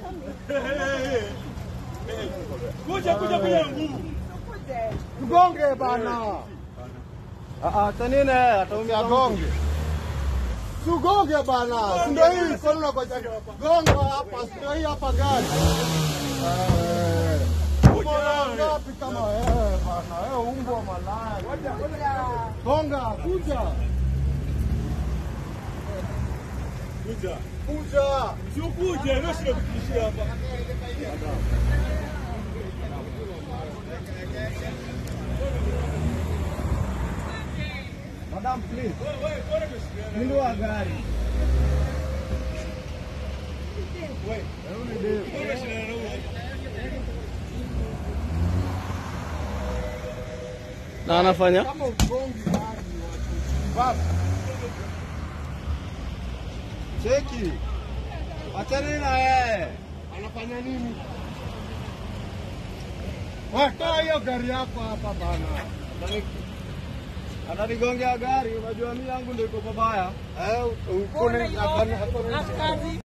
Kuja kuja kuja nguvu. Mgonge bana. Ah, ah, nini ataumia Gonge. Tugonge bana. Si ndio hii kwani unakoja gonga hapa, si ndio hii hapa gari. Eh. Mbona ngapi kama wewe bana? Wewe umbwa malaya. Gonga, kuja. Kuja. Kuja. Sio kuja, ndio sio kukishia hapa. Madam, please. Fungua gari. Na anafanya Kama ugongi gari watu. Baba. cheki. Achana na yeye. Anafanya nini? Watoa hiyo gari yako hapa bana. Ananigongea gari, unajua mimi yangu ndio iko pabaya. Eh, uko na